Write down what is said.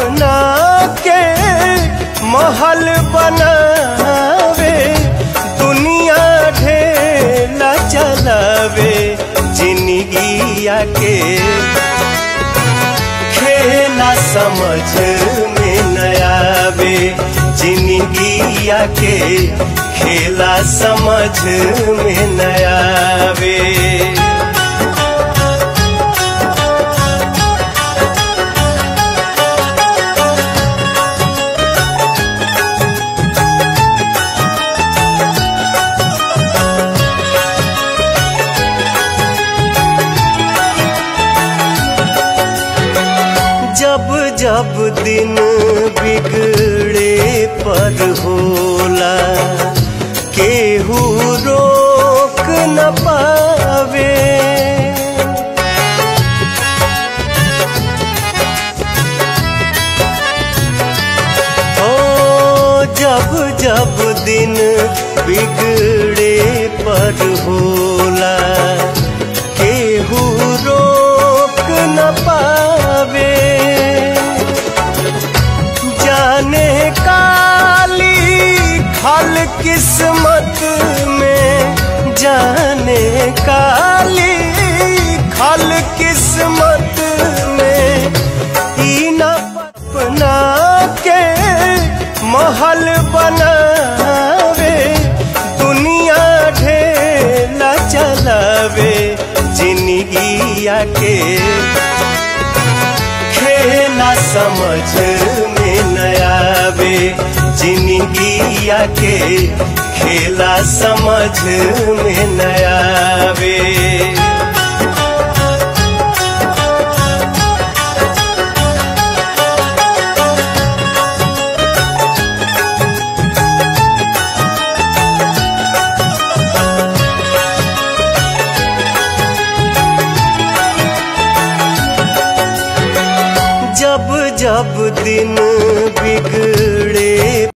अपना के महल बनावे दुनिया ढेला चलावे जिंदगिया के खेला समझ में नयावे जिंदगिया के खेला समझ में नयावे जब जब दिन बिगड़े पर होला केहू रोक न पावे ओ जब जब दिन बिगड़े पर होला केहू रोक न पावे जाने काली खल किस्मत में जाने काली खल किस्मत में ई न अपना के महल बनावे दुनिया ढेला चलावे जिंदगिया के खेला समझ में नयावे जिंदगिया के खेला समझ में नयावे जब जब दिन बिगड़े